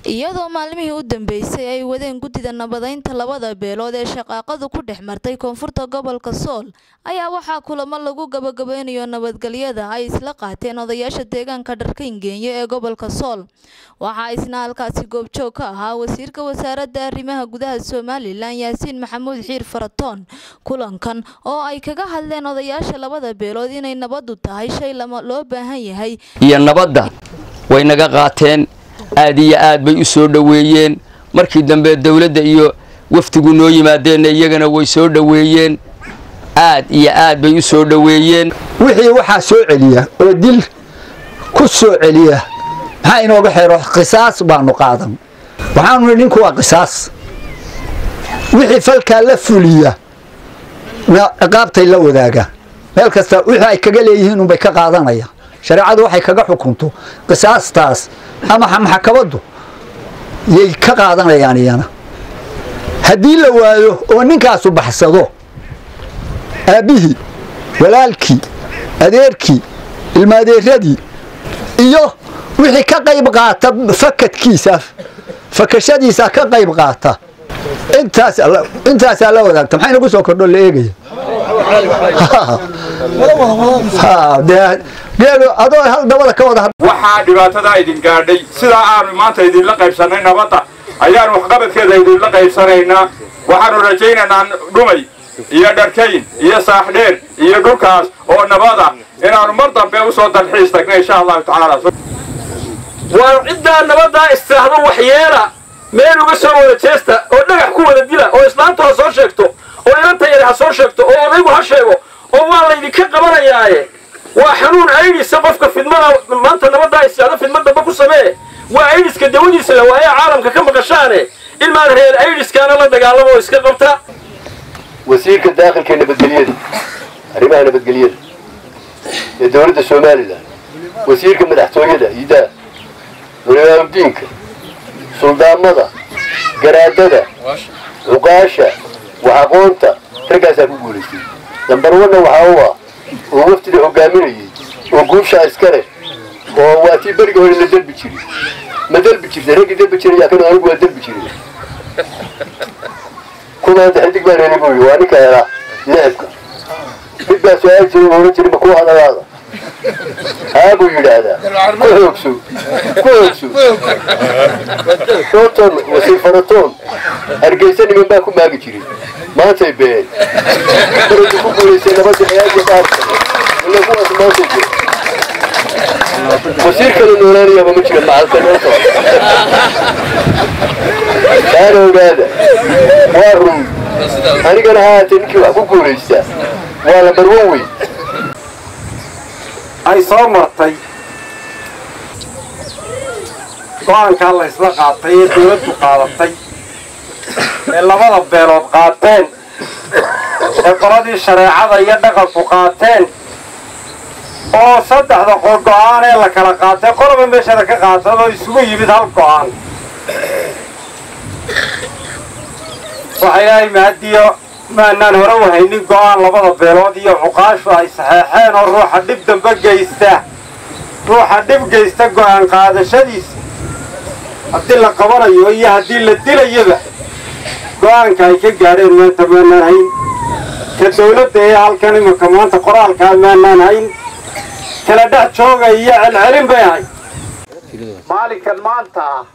iyadoo maalmihii u dambeysay ay wadeen guddida nabadeynta labada beelood ee shaqaaqadu ku dhex martay koonfurta gobolka sool ayaa waxaa kulamo lagu gabagabeynayo nabadgelyada ay isla qaateen odayaasha deegaanka dharkaingeenyo ee gobolka sool waxaa isna halkaasi goobjoog ka ahaa wasiirka wasaaradda arrimaha gudaha somalilan yaasiin maxamuud xiir faratoon kulankan oo ay kaga hadleen odayaasha labada beelood inay nabadu tahay shay lama loo baahan yahay iyo nabadda way naga qaateen aad iyo aad bay u soo dhoweeyeen markii dambe dowladda iyo wafdigu noo yimaadeenna iyagana way soo dhoweeyeen aad iyo aad bay u soo dhoweeyeen wixii waxaa soo celiya oo dil ku soo celiya maxaa inooga xeero qisaas baanu qaadan waxaanu nihi ninku waa qisaas wixii falkaa la fuliya ciqaabtay la wadaagaan meel kasta wixii ay kaga leeyihiin unbay ka qaadanayaan shareecadu waxay kaga xukunto qisaastaas ama maxkamaddu yay ka qaadanayaan iyana haddii la waayo oo ninkaasu baxsado aabbihii walaalkii adeerkii ilmaadeeradii iyo wixii ka qayb qaata fakadkiisa fakashadiisa ka qayb qaata intaasaa la wadaagta maxay nagu soo kordho la eegaya adoo hal dabada ka wada waxaa dhibaatadaa idin gaadhay sidaa aanu maanta idinla qaybsannay nabadda ayaanu waxqabadkeeda idinla qaybsanaynaa waxaanu rajaynaynaa dhumay iyo dharkayn iyo saaxdheer iyo dhulkaas oo nabada inaanu mar dambe usoo dalxiis tagna insha allahu tacaala waa ciddaa nabaddaa istiraahdo waxyeela meel uga soo wada jeesta oo dhagax ku wada dila oo islaamtu ha soo sheegto oo inanta yar ha soo sheegto oo odaygu ha sheego oo waa laydinka qabanayaaye waa xanuun aydhisa qofka fidmada maanta nabaddaa istiraahdo fidma damba ku samee waa aydhiska dawadiisa la waaye caalamka ka maqashaane ilmaad reer aydhiskaana la dagaalamo oo iska qabta wasiirka daakilka nabadgelyada arrimaha nabadgelyada ee dowladda somalilan wasiirka madaxtooyada idaa culimaamudiinka suldaamada garaadada cuqaasha wax aqoonta raggaasaa ku guulaystay dambarwanna waxaa u ah oo wafdida hogaaminayay oo guushaa iska leh oo waa tii beriga hore la dalbi jiri ma dalbi jirta raggii dalbi jirayaa kan anigu waa dalbi jiray kumaanta xidig baan heli buu yidhi waa ninka helaa leebka mid baa su-aal jiray oran jiray ma kuu hadalaada haa buu yidhaahdaa ku hoogso ku hoogso shooton wasiir faratoon hargeysa niman baa ku maagi jiray maantay been maraydu ku guulaystay nabadda ciyaarta qaarka ila kuwaas maantay been wasiir kale noolaanayaaba ma jira macalka noo soo taana ogaada waa run anigana haatee ninkii wax ku guulaystaa waa la barwan wey ay soo martay go-aankaa la isla qaatay ee dawladdu qaadatay ee labada beelood qaateen ee qoladii shareecada iyo dhaqanku qaateen oo saddexda qol go-aan ee la kala qaatay qoloba meeshada ka qaatad oo isugu yimid hal go-aan waxa ilaahay mahadiyo maanaan hore u haynin go-aan labada beelood iyo cuqaashu ay saxeexeen oo ruuxa dhib dambe geysta ruuxa dhib geysta go-aan qaadashadiisa haddii la qabanayo iyo haddii la dilayaba go-aanka ay ka gaadheen maanta maanaan hayn ka dawladda ee halkan imanka maanta qoraalkaa maanaan hayn kala dhex jooga iyo celcelin bay ahay maalinkan maanta